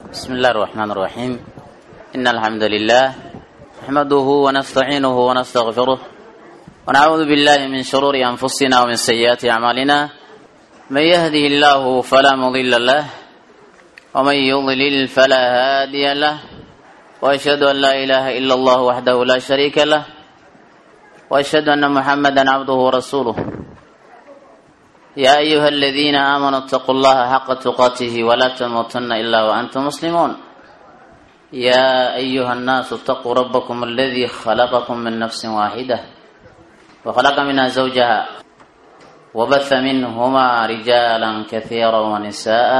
بسم الله الرحمن الرحيم إن الحمد لله نحمده ونستعينه ونستغفره ونعوذ بالله من شرور أنفسنا ومن سيئات أعمالنا من يهده الله فلا مضل له ومن يضلل فلا هادي له وأشهد أن لا إله إلا الله وحده لا شريك له وأشهد أن محمدا عبده ورسوله يا أيها الذين آمنوا اتقوا الله حق تقاته ولا تموتن إلا وأنتم مسلمون يا أيها الناس اتقوا ربكم الذي خلقكم من نفس واحدة وخلق منها زوجها وبث منهما رجالا كثيرا ونساء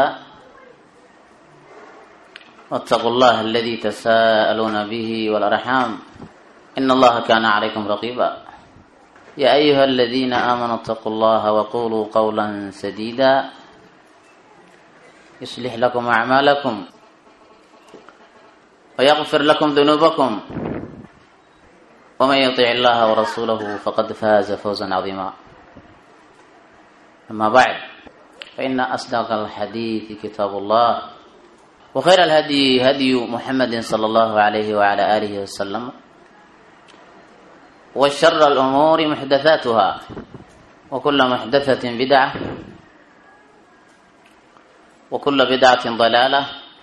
واتقوا الله الذي تساءلون به والأرحام إن الله كان عليكم رقيبا يا أيها الذين آمنوا اتقوا الله وقولوا قولا سديدا يصلح لكم أعمالكم ويغفر لكم ذنوبكم ومن يطع الله ورسوله فقد فاز فوزا عظيما أما بعد فإن أصدق الحديث كتاب الله وخير الهدي هدي محمد صلى الله عليه وعلى آله وسلم وشر الأمور محدثاتها وكل محدثة بدعة وكل بدعة ضلالة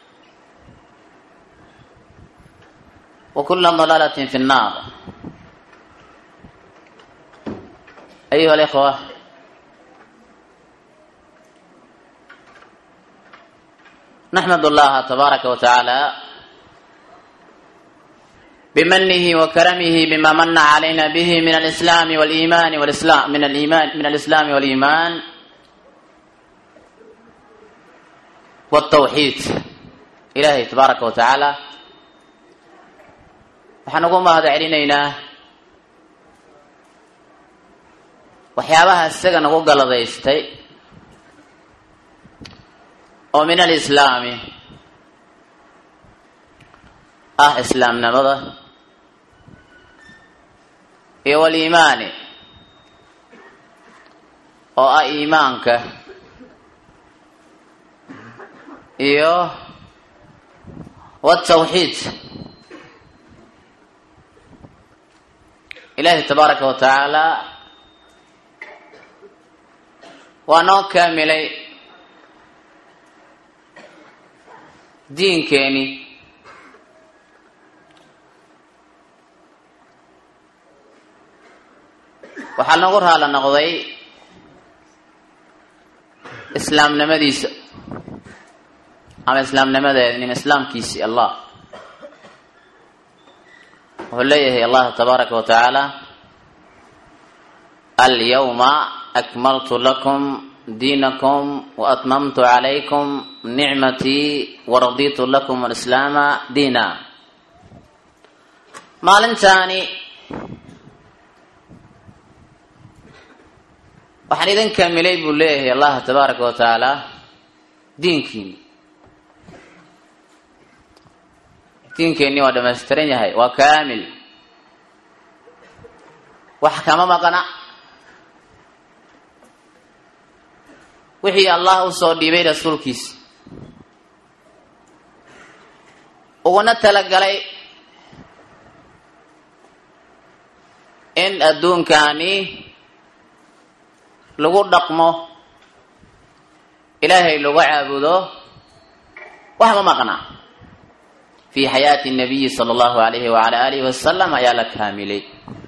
وكل ضلالة في النار أيها الإخوة نحمد الله تبارك وتعالى بمنه وكرمه بما من علينا به من الإسلام والإيمان والإسلام من الإيمان من الإسلام والإيمان والتوحيد إلهي تبارك وتعالى waxaan ugu mahad celinaynaa waxyaabaha isaga nagu galadaystay oo min alislaami ah islaamnimada iyo waliimaani oo ah iimaanka iyo watawxiid ilaahi tabaaraka wa tacaala waa noo kaamilay diinkeeni waxaa nagu raala noqday islaamnimadiisa ama islaamnimadeeda nin islaamkiisii allah wuxuu leeyahay allah tabaaraka wa tacaala alyawma akmaltu lakum diinakum waatmamtu calaykum nicmatii waraditu lakum alislaama diina maalintaani waxaan idin kaamilay buu leeyahay allah tabaaraka wa tacaala diinkiini diinkeenni waa dhamaystiran yahay waa kaamil wax kama maqana wixii allah usoo dhiibay rasuulkiisa uguna talagalay in adduunkaani lagu dhaqmo ilaahay lagu caabudo wax ma maqna fi xayaati nabiyi sala allahu alayhi wacala alihi wasalam ayaa la kaamilay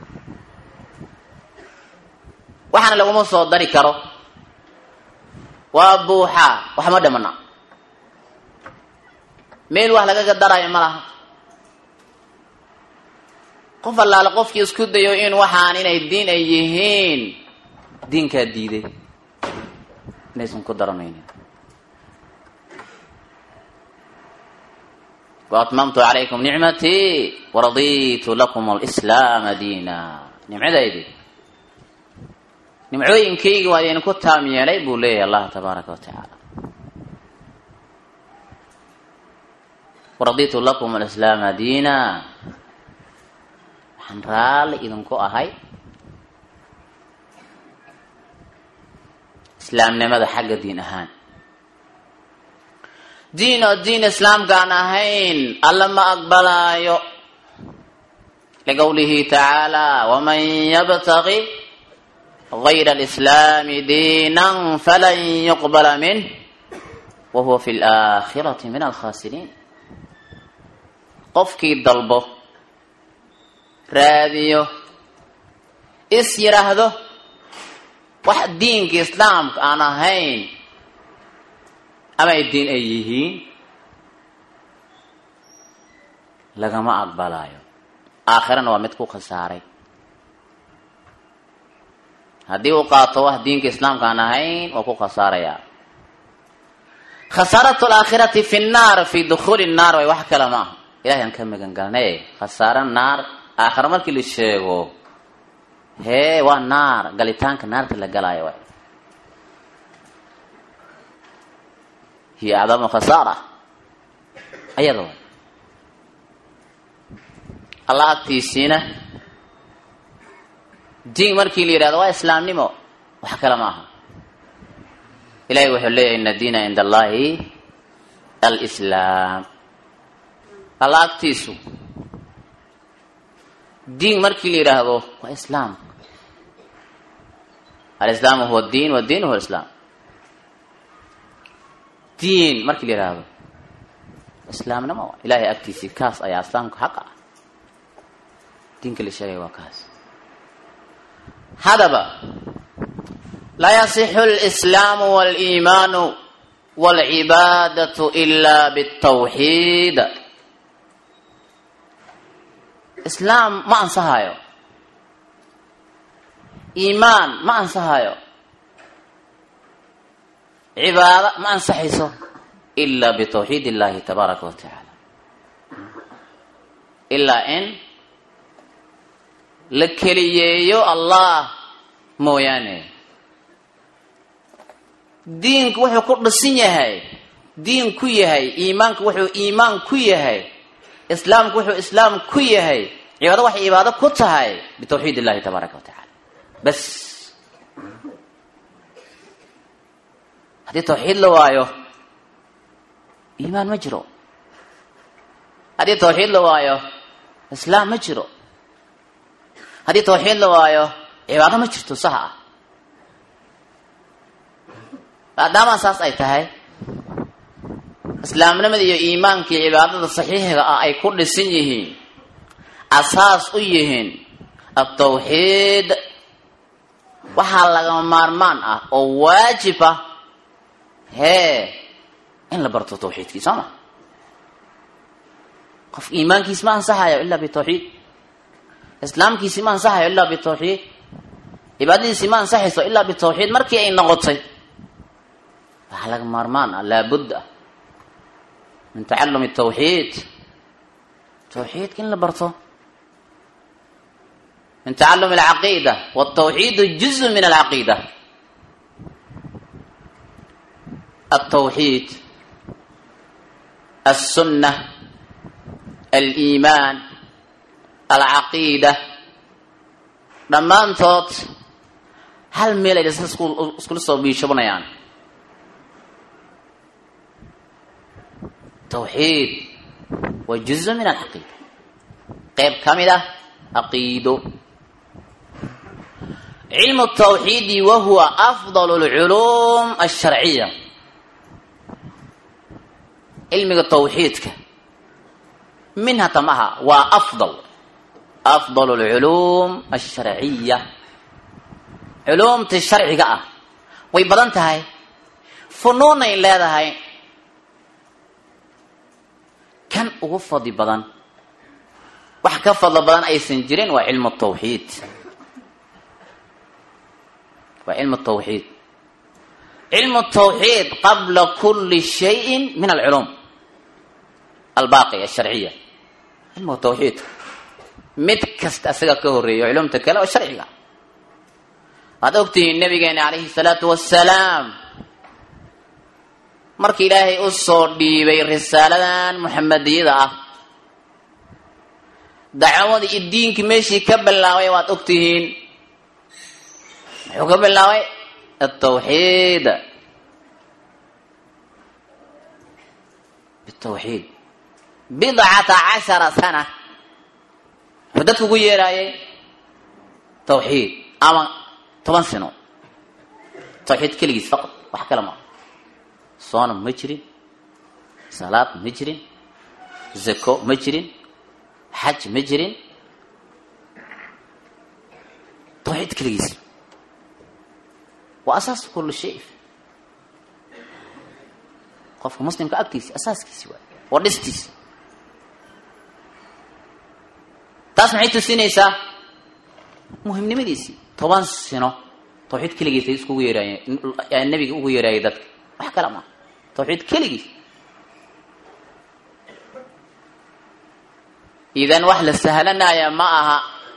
waxaana laguma soo dari karo waa buuxaa wax ma dhamana meel wax lagaga darayo ma laha qof allaale qofkii isku dayo in waxaan inay diin ay yihiin diinkaa diiday inaysan ku daranaynin waatmamtu calaykum nicmatii waraditu lakum alislaama diina nimcadaydi nimcooyinkaygi waa idinku taam yeelay buu leeyahay allah tabaaraka wa tacaala waraditu lakum alislaama diina waxaan raalli idinku ahay islaamnimada xagga diin ahaan diin oo diin islaamka aan ahayn alla ma aqbalaayo liqowlihi tacaala waman yabtaqi gayra alislaami diinan falan yuqbala minh wa huwa fi laakhirati min alkhasiriin qofkii dalbo raadiyo is yidhaahdo wax diinka islaamka aan ahayn ama ay diin ay yihiin lagama aqbalaayo aakhirana waa mid ku khasaaray haddii uu qaato wax diinka islaamka aan ahayn waa ku khasaarayaa khasaaratu alaakhirati fi nnaar fi dukhuuli nnaar way wax kale ma aha ilahay aan ka magan galnay khasaaro naar aakhira markii la sheego hee waa naar galitaanka naarta la galaayo waay hiya acdamu khasaara ayada waay allah agtiisiina diin markii la yidhahdo waa islaamnimo wax kale ma aha ilahay wuxuu leeyahay ina diina cinda allahi alislaam alla agtiisu diin markii la yidhaahdo waa islaam alislaamu huwa diin wadiin huwa islaam diin markii la yidhaahdo islaamnimo ilahay agtiisii kaas ayaa islaamka xaq ah diinka la sheegaya waa kaas hadaba laa yasixu alislaamu waliimaanu walcibaadatu ila bitawxiid islaam ma ansahayo iimaan ma ansahayo cibaado ma ansaxayso ila bitawxiid illahi tabaaraka wa tacaala ilaa in la keliyeeyo allah mooyaane diinku wuxuu ku dhisan yahay diin ku yahay iimaanku wuxuu iimaan ku yahay islaamku wuxuu islaam ku yahay cibaado waxay cibaado ku tahay bitawxiid illahi tabaaraka wa tacala bas haddii tawxiid la waayo iimaan ma jiro haddii tawxiid la waayo islaam ma jiro haddii tawxiid la waayo cibaado ma jirto saha ah maadaama saas ay tahay islaamnimada iyo iimaankii cibaadada saxiixiga ah ay ku dhisan yihiin asaas u yihiin atawxiid waxaa lagama maarmaan ah oo waajib ah hee in la barto tawxiidkii soo ma qof iimaankiis ma ansaxayo ilaa bitawxiid islaamkiisi ma ansaxayo ilaa bitawxiid cibaadadiisi ma ansaxayso ilaa bitawxiid markii ay noqotay waxaa laga maarmaan ah laabudda min tacalumi tawxiid tawxiidka in la barto min tacalumi alcaqiida waltawxiidu juzu min alcaqiida altawxiid alsunna aliimaan alcaqiida dhammaantood hal meel ay dhasa iskula soo biishabanayaan tawxiid waa juzu min alcaqiida qeyb ka mid ah caqiido cilmu tawxiidi wa huwa afdal lculuum alsharciya cilmiga tawxiidka minha tamaha waa afdal afdal lculuum alsharciya culuumta sharciga ah way badan tahay funuunay leedahay kan ugu fadli badan wax ka fadlo badan aysan jirin waa cilmu tawxiid waa cilmu tawxiid cilmu tawxiid qabla kuli shayin min alculuum albaaqi alsharciya cilmu tawxiid mid kasta asaga ka horeeyo culumta kale oo sharciga waad ogtihiin nabigeena calayhi salaatu wassalaam markii ilaahay u soo dhiibay risaaladan muxamadiyada ah dacwadii iyo diinkii meeshii ka bilaabay waad ogtihiin muxuu ka bilaabay atawxiid bitawxiid bidcata cashara sana wuxuu dadku ugu yeeraayay tawxiid ama toban sano tawxiid keligiis faqad wax kale maa soonam ma jirin salaad ma jirin zako ma jirin xaj ma jirin tawxiid keligiis waa asaas kullu shay qofka muslimka agtiisi asaaskiisi waay waa dhistiisi taas maxay tusinaysaa muhimnimadiisii toban sino tawxiid keligiis ay iskugu yeeraayeen nabiga ugu yeeraayay dadka wax kale maa tawxiid keligiis idan wax la sahlanaya ma aha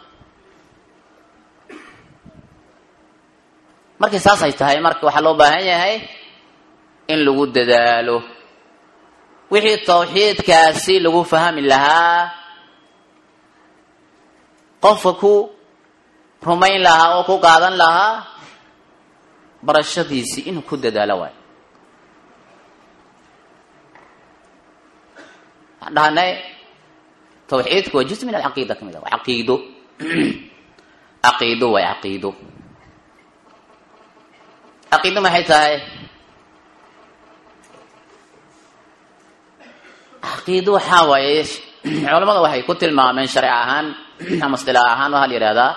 markii saas ay tahay marka waxaa loo baahan yahay in lagu dadaalo wixii tawxiidkaasi lagu fahmi lahaa qofka ku rumayn lahaa oo ku qaadan lahaa barashadiisii inuu ku dadaalo waayo waxaan dhahanay tawxiidku waa juz min alcaqiida ka mid a waa caqiido caqiido waay caqiido caqiido maxay tahay caqiido waxaa waaye culamada waxay ku tilmaameen sharci ahaan ama istilaax ahaan waxaa la yihahdaa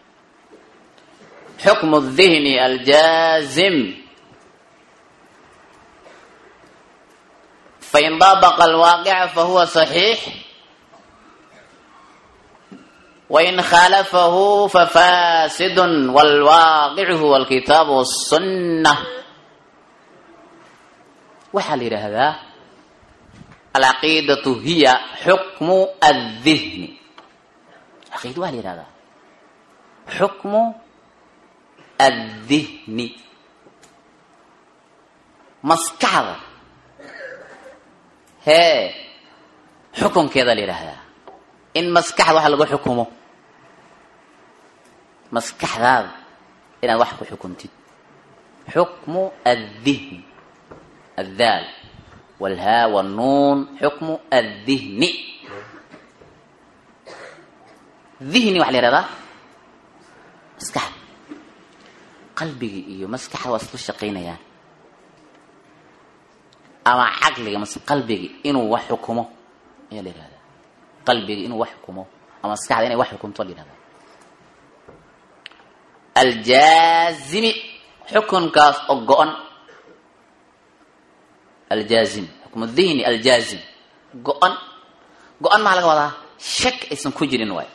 xukmu الdihni aljaazim fain daabaqa alwaaqica fahuwa صaxiix wain khalafahu fafasid wاlwaaqicu huwa alkitaab wالsunة waxaa la yidhaahdaa alcaqiidatu hiya xukmu aldihni caqiida waa la yihahdaa xukmu addihni maskaxda hee xukunkeeda la yidhaahdaa in maskaxda wax lagu xukumo maskaxdaada inaad wax ku xukuntid xukmu addihni addaal walhaa wnuun xukmu addihni dihni waxa la yihahdaa maskaxda qalbigii iyo maskaxda waa isla shaqaynayaan ama caqliga mas qalbigi inuu wax xukumo ayaa la yihahdaa qalbigi inuu wax xukumo ama maskaxda inay wax xukumto la yihahdaa aljaazimi xukunkaas oo go-on aljaazim xukmu dihni aljaazim go-on go-on maxaa laga wadaa shak aysan ku jirin waay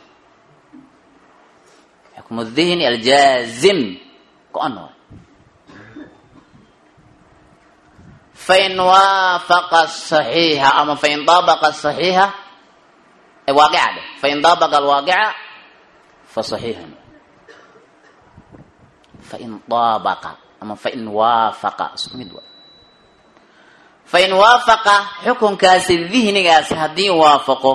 xukmu dihni aljaazim go-on waay fain waafaqa saxiixa ama fain daabaqa saxiixa waaqica dheh fain daabaqa alwaaqica fa saxiixun fain daabaqa ama fain waafaqa isku mid waay fain waafaqa xukunkaasi dihnigaasi haddii waafaqo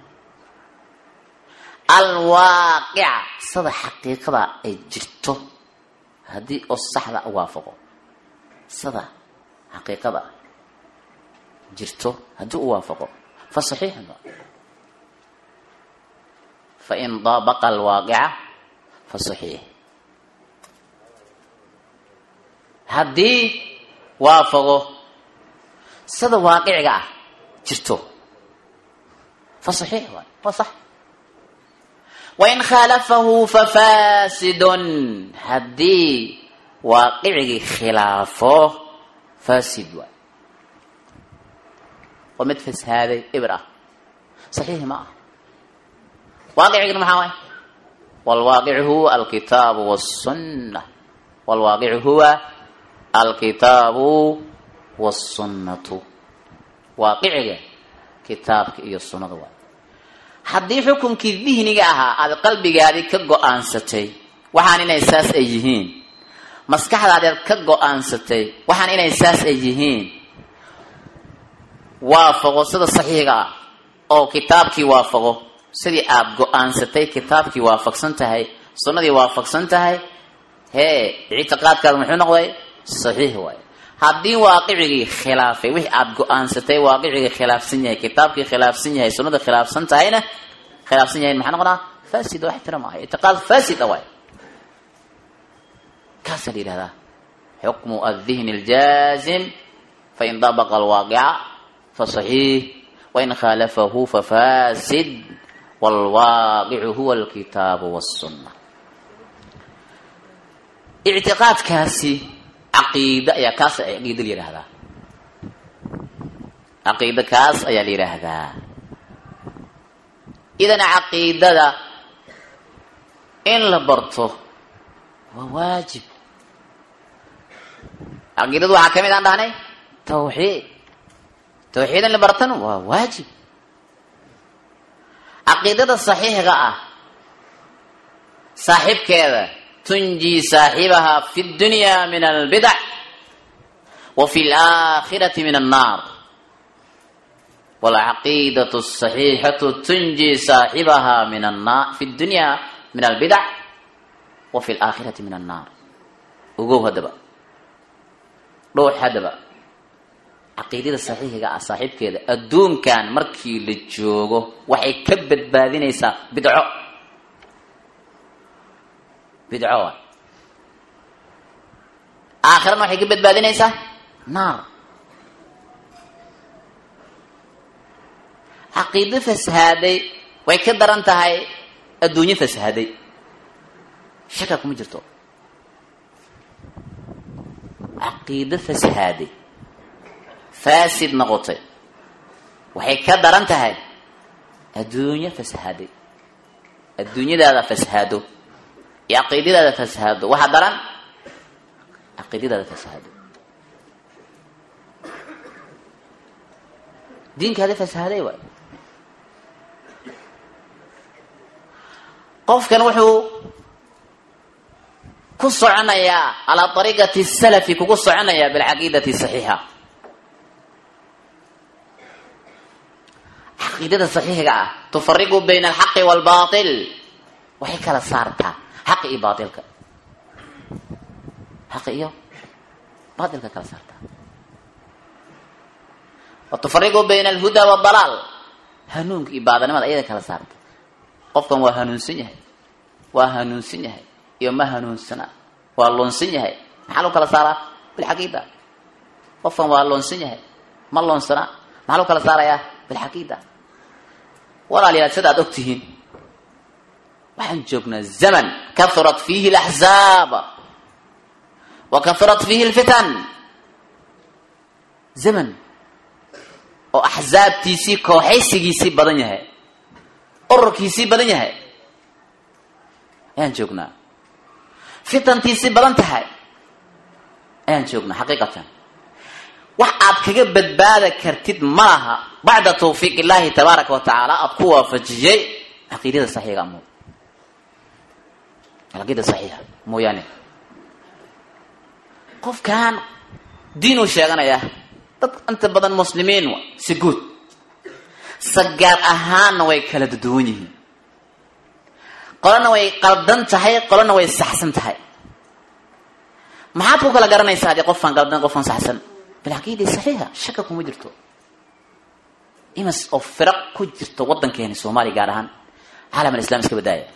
alwaaqica sida xaqiiqada ay jirto haddii oo saxda waafaqo sida xaqiiqada jirto haddii u waafaqo fa saxiixun fain daabaqa alwaaqica fa saxiix haddii waafaqo sida waaqiciga ah jirto fa saxiix waay waa sax wain khaalafahu fafasidun haddii waaqicigii khilaafo fasid waay waa mid fasaaday ibr ah saxiixi ma ah waaqicigina maxaa waay walwaaqicu huwa alkitaabu wاsunna walwaaqicu huwa alkitaabu wasunnatu waaqiciga kitaabka iyo sunnada waay haddii xukunkii dihniga ahaa aada qalbigaadii ka go-aansatay waxaan inay saas ay yihiin maskaxdaadaad ka go-aansatay waxaan inay saas ay yihiin waafaqo sida saxiiga ah oo kitaabkii waafaqo sidii aada go-aansatay kitaabkii waafaqsan tahay sunnadii waafaqsan tahay hee ictiqaadkaada muxuu noqday saxiix waaye haddii waaqicigii khilaafay wixii aada go-aansatay waaqicigii khilaafsan yahay kitaabkii khilaafsan yahay sunnada khilaafsan tahayna khilaafsan yahay maxaa noqonaa fasid wax tira maaha ictiqaad fasid a waay kaasaa la yihahdaa xukmu aldihni aljaazim fain dabaqa alwaaqica fasaxiix wain khaalafahu fafasid waalwaaqicu huwa alkitaabu wassunna ictiqaadkaasi caqiida ayaa kaas caqiida la yihahdaa caqiida kaas ayaa la yidhaahdaa idan caqiidada in la barto waa waajib caqiidadu waxaa ka mid aan dhahnay tawxiid tawxiid in la bartana waa waajib caqiidada saxiixga ah saaxibkeeda tunji saaxibaha fi dunya min albidac wa fi laakhirati min annaar walcaqiidatu saxiixatu tunji saaxibaha min anna fi dunya min albidac wa fi laakhirati min annaar ogow haddaba dhowx haddaba caqiidada saxiixiga ah saaxiibkeeda adduunkan markii la joogo waxay ka badbaadinaysaa bidco bidco waay aakhirana waxay ka badbaadinaysaa naar caqiido fasahaaday way ka daran tahay adduunyo fasahaaday shaka kuma jirto caqiido fasahaaday faasid noqotay waxay ka daran tahay adduunyo fasahaaday adduunyadaada fasahaado iyo caqiidadaada fasahaado waxaa daran caqiidadaada fasahaado diinkaada fasahaaday waay qofkan wuxuu ku soconayaa calaa ariiqati salafi kugu soconayaa bilcaqiidati saxiixa caqiidada saxiixiga ah tufariqu bayna alxaqi waalbail waxay kala saartaa xaqi iyo baailka xaqi iyo baailka kala saartaa wa tufariqu bayna alhuda waadalaal hanuunka iyo baadanimada ayada kala saarta qofkan waa hanuunsan yahay waa hanuunsan yahay iyo ma hanuunsana waa loonsan yahay maxaa lagu kala saaraa bilcaqiida qofkan waa loonsan yahay ma loonsana maxaa lagu kala saarayaa bilcaqiida walaalayaal sida aad og tihiin waxaan joognaa zaman kahurat fiihi alaxzaab wa kahurat fiihi alfitan zaman oo axsaabtiisii kooxaysigiisii badan yahay ururkiisii badan yahay ayaan joognaa fitantiisii badan tahay ayaan joognaa xaqiiqatan wax aad kaga badbaada kartid ma laha bacda tawfiiq illaahi tabaaraka wa tacaala aada ku waafajiyey caqiidada saxiiga mo caqiida saxiixa mooyaane qofkan diinuu sheeganaya dad inta badan muslimiin si guud sagaar ahaanna way kala duwan yihiin qolana way qaldan tahay qolana way saxsan tahay maxaad ku kala garanaysaa haddii qofaan qaldan qofaan saxsan bilcaqiida saxiixa shaka kuma jirto imas oo firaq ku jirto waddankeeni soomaaliya gaar ahaan caalam alislam iska badaaya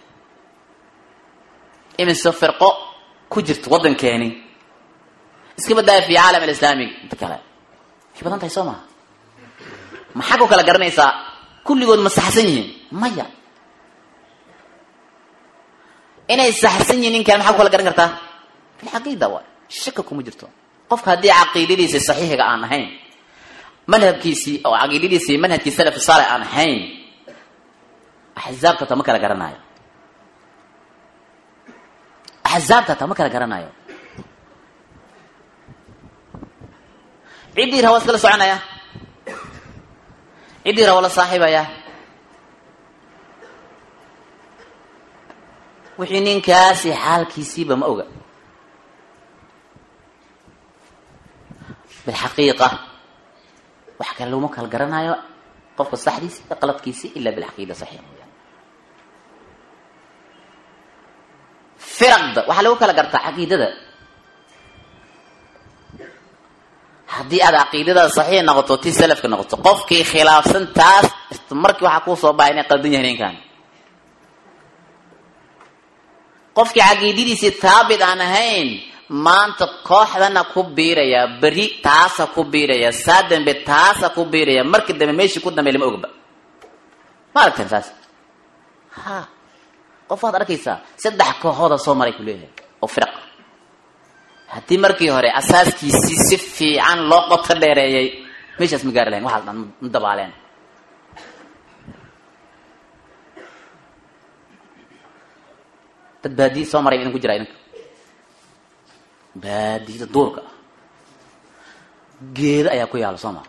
imise firqo ku jirto waddankeeni iska badaaya fi caalam alislaami inta kale way badan tahay soo maha maxaa ku kala garanaysaa kulligood ma saxsan yihiin maya inay saxsan yihiin ninkan maxaa ku kala garan kartaa bilcaqiida waay shaka kuma jirto qofka haddii caqiidadiisii saxiixiga aan ahayn madhabkiisii oo caqiidadiisii manhajkii salafi saalix aan ahayn axzaabta ta ma kala garanayo axzaabta ta ma kala garanayo ciddii rawa iskala soconaya ciddii rawa la saaxiibaya wixii ninkaasi xaalkiisiiba ma oga bilxaqiiqa wax kale laguma kala garanayo qofka saxdiisi iyo qaladkiisi ila bilcaqiida saxiix mooyaane firaqda waxaa lagu kala gartaa caqiidada haddii aad caqiidada saxiix noqoto ti salafka noqoto qofkii khilaafsan taas markii waxaa kuu soo baxay inay qaldan yahay ninkan qofkii caqiidadiisii taabit aan ahayn maanta kooxdana ku biiraya beri taasa ku biiraya saa dambe taasa ku biiraya markii dambe meeshii ku dambe lama ogba ma aragteen saas ha qof waad arkaysaa saddex kooxooda soo maray ku leeyahay oo firaq haddii markii hore asaaskiisii si fiican loo qoto dheereeyay meeshaas ma gaari lahayn waxaas dhan ma dabaaleen dad baadiyi soo maray idinku jira idinka baadiyada duurka ah geeda ayaa ku yaala soo maa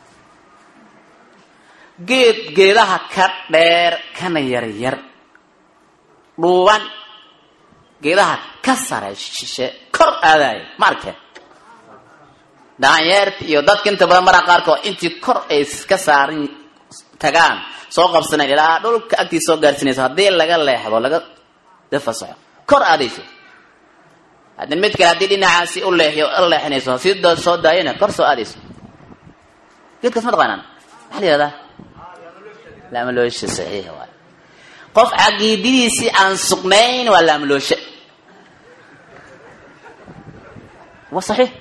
geed geedaha ka dheer kana yar yar dhuuban geedaha ka sare shishe kor aadaaya ma arkeen daanyeerta iyo dadka inta badan maraa qaarkood intii kor ay ka saaran tagaan soo qabsanayn ilaa dhulka agtiisa soo gaarsinayso haddii laga leexdo laga dafasaxo kor aadayso haddin mid kale haddii dhinacaasi u leexiyo u leexinayso si soo daayana kor soo aadayso geedkaas ma taqaanaan maxaa la yihahdaa laamaloosha saxiixa waay qof caqiidadiisii aan sugnayn waa laamalooshe waa saxiix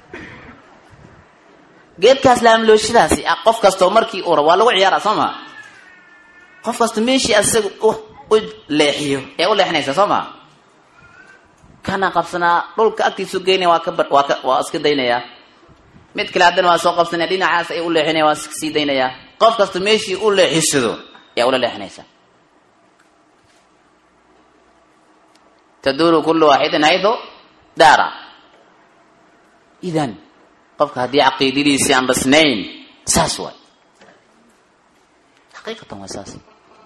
geedkaas laamlooshadaasi ah qof kastoo markii ura waa lagu ciyaara soo maa qof kasta meeshii asaga u leexiyo ee u leexinaysa soo maa kana qabsanaa dhulka agtiisu geynaya waa ka waa ka waa iska daynayaa mid kale haddana waa soo qabsanaya dhinacaas ay u leexinaya waa sii daynayaa qof kasta meeshii u leexisado ayaa ula leexinaysa taduuru kullu waaxidin haydu daara idan qofka haddii caqiidadiisii aan dhisnayn saas waay xaqiiqatan waa saas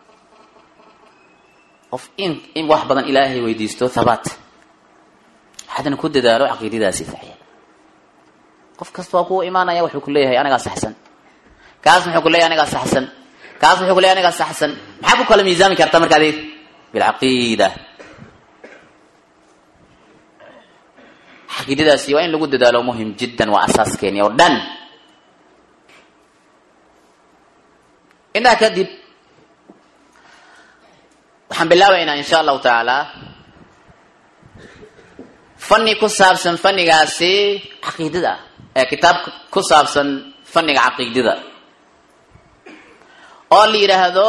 qof in in wax badan ilaahay weydiisto thabaat haddana ku dadaalo caqiidadaasi saxiix qof kasta waa kuwa imaanaya wuxuu ku leeyahay anigaa saxsan kaas muxuu ku leeyahay anigaa saxsan kaas muxuu ku leeyahay anigaa saxsan maxaa ku kala miisaami karta marka adig bilcaqiida caqiidadaasi waa in lagu dadaalo muhim jiddan waa asaaskeeni oo dhan intaa kadib waxaan bilaabaynaa insha allahu tacaala fani ku saabsan fanigaasi caqiidada ee kitaab ku saabsan faniga caqiidada oo la yidhaahdo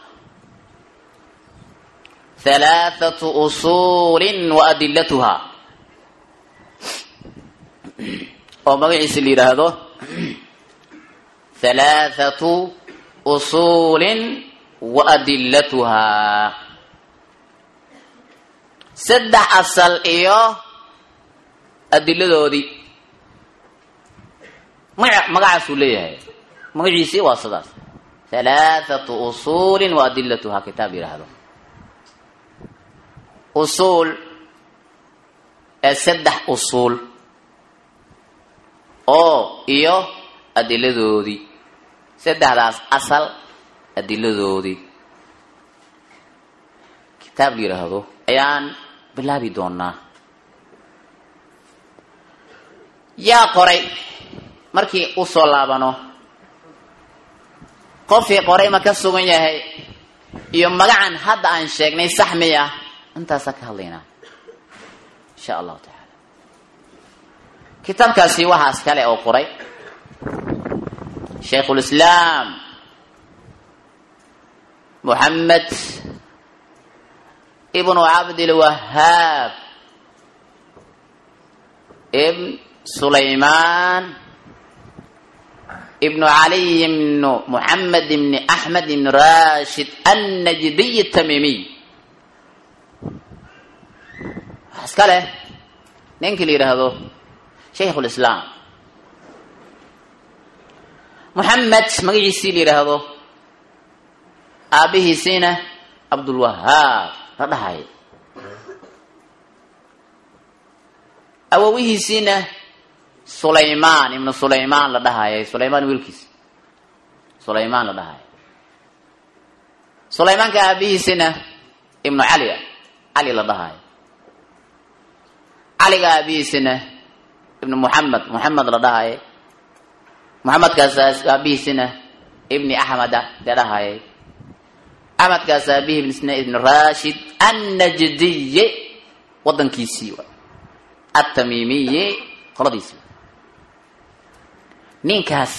halaathatu usuulin wa adilatuha oo magaciisa la yidhaahdo halaathatu usuulin wa adilatuhaa saddex asal iyo adiladoodii maga magacaasuu leeyahay magaciisii waa sidaas halaathatu usuulin wa adilatuhaa kitaab yidhaahdo usuul ee saddex usuul oo iyo adiladoodii saddexdaas asal adiladoodii kitaab la yidhaahdo ayaan bilaabi doonaa yaa qoray markii u soo laabano qofkii qoray ma ka sugan yahay iyo magacan hadda aan sheegnay sax miya intaasaa ka hadlaynaa insha allahu tacaala kitaabkaasi waxaas kale oo qoray shaykhulislaam moxamed ibnu cabdilwahaab ibn sulaymaan ibnu caliy ibnu moxamed ibni axmed ibni rashid annajdiy tamimiy waxaa iska leh ninkii la yidhaahdo shaykh lislaam moxamed magaciisii la yidhaahdo aabihiisiina cabdulwahaab la dhahay awowihiisiina sulaymaan ibnu sulaymaan la dhahayay sulaymaan wiilkiis sulaymaan la dhahay sulaymaanka aabihiisina ibnu cali cali la dhahayo caliga aabihiisina ibnu muxamed muxamed la dhahaye maxamedkaas aabihiisina ibni axmeda dee dhahayay axmedkaas aabihiisna ibni rashid annajdiye wadankiisii wa atamiimiye qoladiisii ninkaas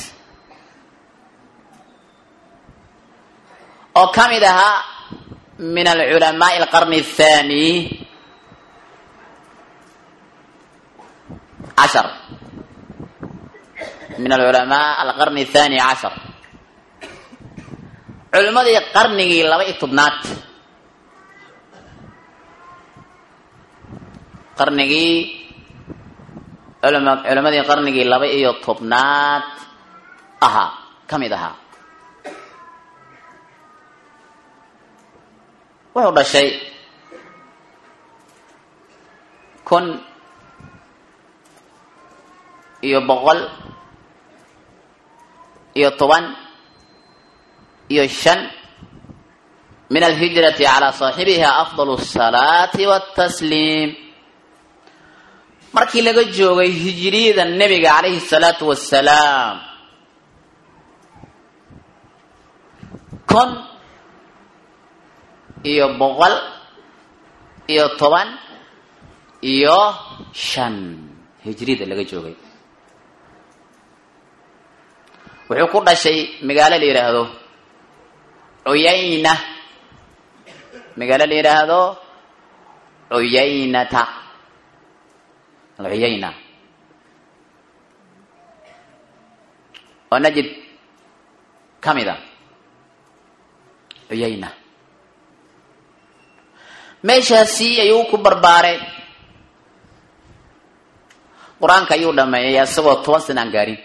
oo ka mid ahaa min alculamaai alqarni athani cashar min alculamaa alqarni athani cashar culimmadii qarnigii laba iyo tobnaad qarnigii culama culimadii qarnigii laba iyo tobnaad ahaa ka mid ahaa wuxuu dhashay kun iyo boqol iyo toban iyo shan min alhijrati calaa saaxibiha afdal asalaati watasliim markii laga joogay hijriyada nebiga calayhi salaatu wasalaam kun iyo boqol iyo toban iyo shan hijriyada laga joogay wuxuu ku dhashay magaalo la yidhaahdo cuyayna magaalo la yidhaahdo cuyaynata alcuyayna oo najib ka mid a cuyayna meeshaasi ayuu ku barbaaray qur-aanka ayuu dhameeyay isagoo toban sana aan gaarin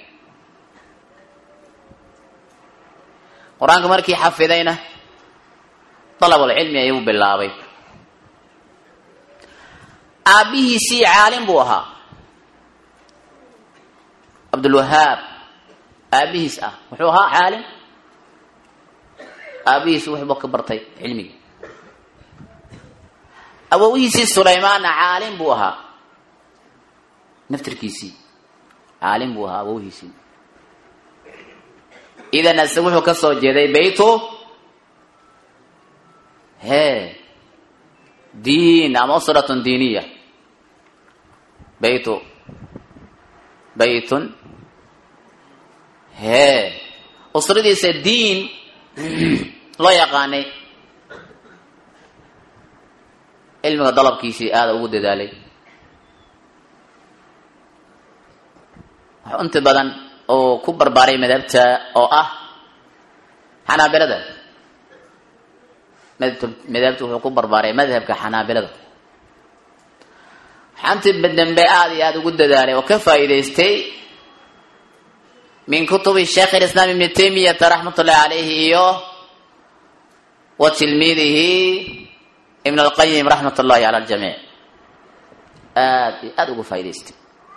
qur-aanka markii xafidayna dalabulcilmi ayuu bilaabay aabbihiisii caalim buu ahaa cabdulwahaab aabbihiis ah wuxuu ahaa caalim aabbihiisi waxbuu ka bartay cilmigii awowihiisii sulaymaanna caalim buu ahaa naftirkiisii caalim buu ahaa awowihiisii idan ase wuxuu ka soo jeeday baytu he diin ama usratun diiniya baytu baytun he usradiisa diin loo yaqaanay cilmiga dalabkiisii aada ugu dadaalay wax inta badan oo ku barbaaray madhabta oo ah xanaabilada madhabta wuxuu ku barbaaray madhabka xanaabilada xanti dambe aada iyo aada ugu dadaalay oo ka faa'iidaystay min kutubi sheekh ilislaam ibni taymiyata raxmat ullahi calayhi iyo wa tilmiidihi ibn alqayim raxmat ullahi cala aljamiic aada iyo aada ugu faa'idaystay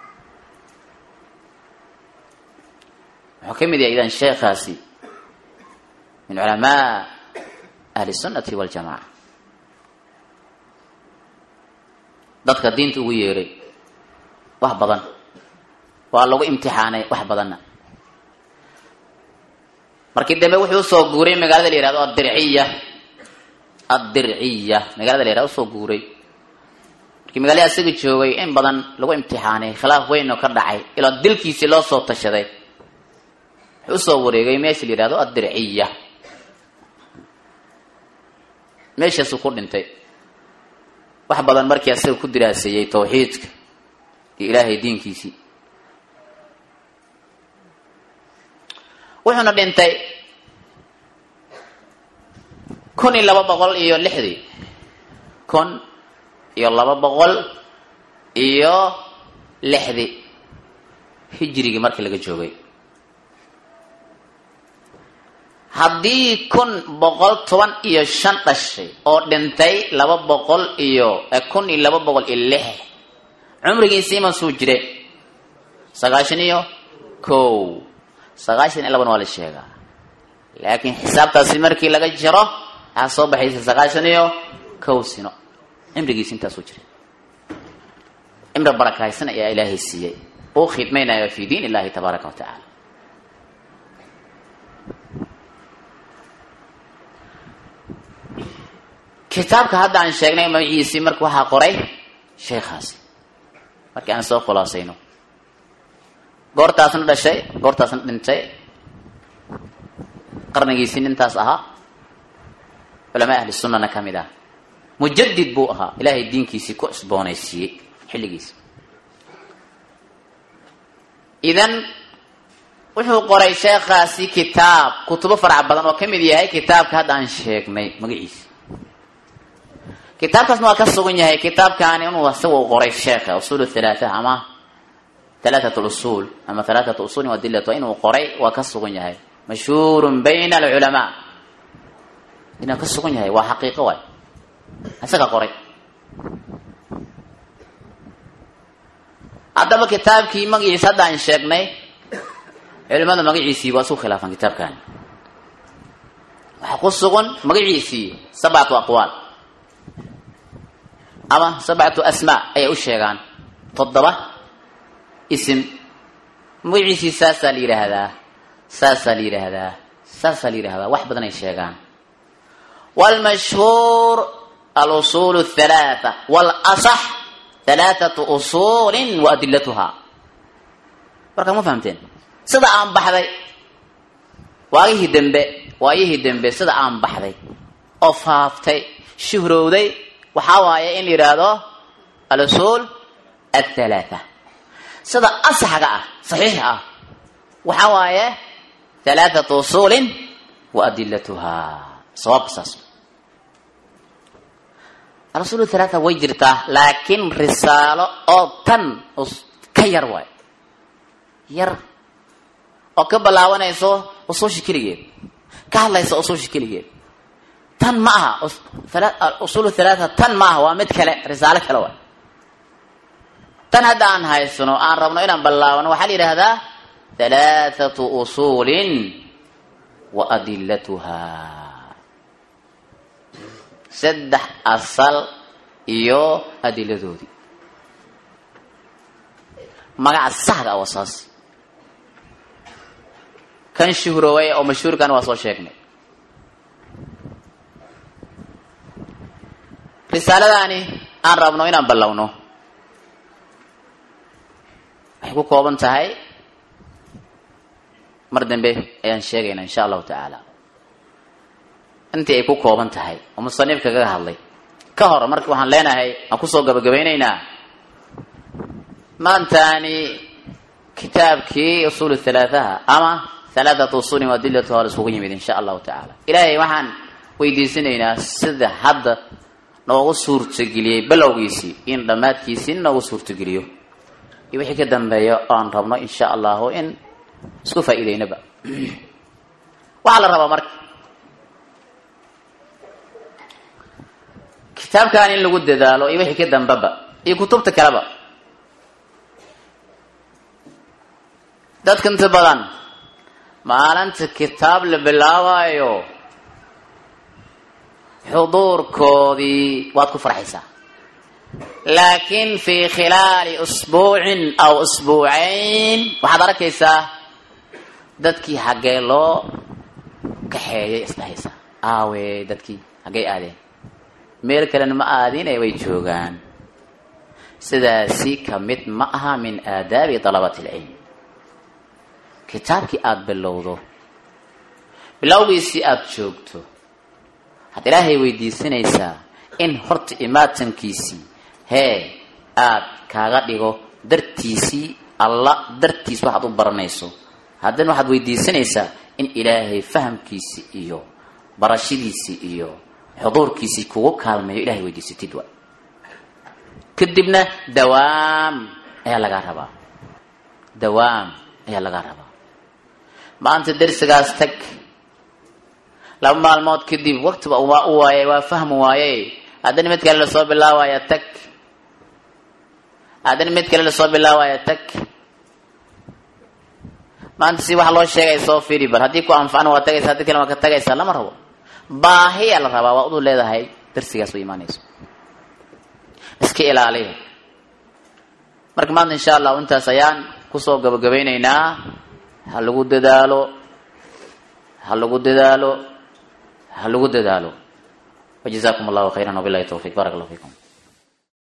wuxuu ka mid yahay idan sheekhaasi min culamaa ahli sunnati waljamaca dadka diinta ugu yeeray wax badan waa lagu imtixaanay wax badanna markii dambe wuxuu usoo guuray magaalada la yihahdo addirciya addirciya magaalada la yihahdo usoo guuray markii magaalada isaga joogay in badan lagu imtixaanay khilaaf weyn oo ka dhacay ilaa dilkiisii loo soo tashaday wuxuu usoo wareegay meesha la yihahdo addirciya meeshaasuu ku dhintay wax badan markii asaga ku diraaseeyey tawxiidka iyo ilaahay diinkiisii wuxuuna dhintay kun iyo laba boqol iyo lixdii kun iyo laba boqol iyo lixdii hijrigii markii laga joogay haddii kun boqol toban iyo shan dhashay oo dhintay laba boqol iyo kun iyo laba boqol iyo lix cumrigiisii masuu jire sagaashan iyo kow sagaashan iyo laban waa la sheegaa laakiin xisaabtaasi markii laga jiro waxaa soo baxaysa sagaashan iyo kow sino cimrigiisi intaasuu jiray cimri barakaysan ayaa ilaahay siiyey uu khidmaynayo fi diin illahi tabaaraka wa tacaala kitaabka hadda aan sheegnay magaciisii marka waxaa qoray sheekhaasi markii aan soo khulaasayno goortaasna dhashay goortaasna dhintay qarnigiisii nintaas ahaa culamaa ahli sunnana ka mid ah mujadid buu ahaa ilaahay diinkiisii ku cusboonaysiiyey xilligiisi idan wuxuu qoray sheekhaasi kitaab kutubo farac badan oo ka mid yahay kitaabka hadda aan sheegnay magaciisa kitaabkaasna waa ka sugan yahay kitaabkaani inuu isaga u qoray sheekha usuul halaata ama halaatat usuul ama halaatat usuulin wadilat inuu qoray waa ka sugan yahay mashhuurun bayna alculamaa inuu ka sugan yahay waa xaqiiqo waay isaga qoray haddaba kitaabkii magaciisa hadda aan sheegnay culimada magaciisii waa isku khilaafan kitaabkani waxaa ku sugan magaciisii sabcatu aqwaal ama sabcatu asmaa ayay u sheegaan toddoba isim magaciisii saasaa la yidhaahdaa saasaa la yidhaahdaa saasaa la yidhahdaa wax badan ay sheegaan wlmashhuur alusuul halaaa walasax halaathatu usuulin wa adilatuhaa markaa ma fahamteen sida aan baxday waagihii dembe waayihii dembe sida aan baxday oo faaftay shuhrowday waxaa waaye in la yidhaahdo alusuul athalaatha sida asaxga ah saxiixa ah waxaa waaye halaathatu usuulin wa adilatuhaa sawaabka saas alusuul halaatha way jirtaa laakiin risaalo oo tan ka yar waay yar oo ka ballaabanayso usuushi keligeed ka hadlaysa usuushi keligeed tan ma aha usuul halaatha tan ma aha waa mid kale risaalo kale waay tan hadda aan haysano aan rabno inaan ballaabano waxaa la yidhaahdaa halaathatu usuulin wa adilatuhaa saddex asal iyo adiladoodii magaca saxda ah waa saas kan shuhrooway oo mashhuurkan waa soo sheegnay risaaladaani aan rabno inaan ballowno waxay ku kooban tahay mar dambe ayaan sheegaynaa insha allahu tacaala intii ay ku kooban tahay oo musanifka kaga hadlay ka hor marka waxaan leenahay aan kusoo gabagabaynaynaa maantaani kitaabkii usuul halaathaha ama halaathatu usuulin wa adilatu hor iskugu yimid insha allahu tacaala ilaahay waxaan weydiisanaynaa sida hadda noogu suurtageliyey balowgiisii in dhammaadkiisii noogu suurtageliyo iyo wixii ka dambeeya oo aan rabno insha allahu in isku faa'iideynaba waxaa la rabaa marka kitaabkan in lagu dadaalo iyo wixii ka dambeba iyo kutubta kaleba dadka inta badan maalinta kitaab la bilaabaayo xuduurkoodii waad ku farxaysaa laakiin fii khilaali usbuucin aw usbuucayn waxaad arkaysaa dadkii xaggee loo kaxeeyay isdhahaysaa aawe dadkii haggay aadeen meel kalena ma aadine way joogaan sidaasi ka mid ma aha min aadaabi dalabati alcilm kitaabkii aada bilowdo bilowgiisii aada joogto waxaad ilaahay weydiisanaysaa in horta imaatankiisii hee aad kaaga dhigo dartiisii alla dartiis waxaad u baranayso haddana waxaad weydiisanaysaa in ilaahay fahamkiisii iyo barashadiisii iyo xuduurkiisii kugu kaalmeeyo ilahay weydiisatid wa kadibna dawaam ayaa lagaa rabaa dawaam ayaa lagaa rabaa maanta dersigaas tag laba maalmood kadib waktiba waa u waaye waa fahmi waaye haddana mid kale lasoo bilaawaya tag haddana mid kale lasoo bilaawaya tag maanta si waxa loo sheegay soo firi bal haddii ku anfacna waa tagaysa haddii kale waa ka tagaysaa lama rabo baahiyaa la rabaa waa udu leedahay darsigaas u imaanayso iska ilaaliya marka maanta insha allahu intaas ayaan kusoo gabagabaynaynaa ha lagu dadaalo ha lagu dadaalo ha lagu dadaalo wajazakum allahu khayran wabilahi towfiq barak allah fikum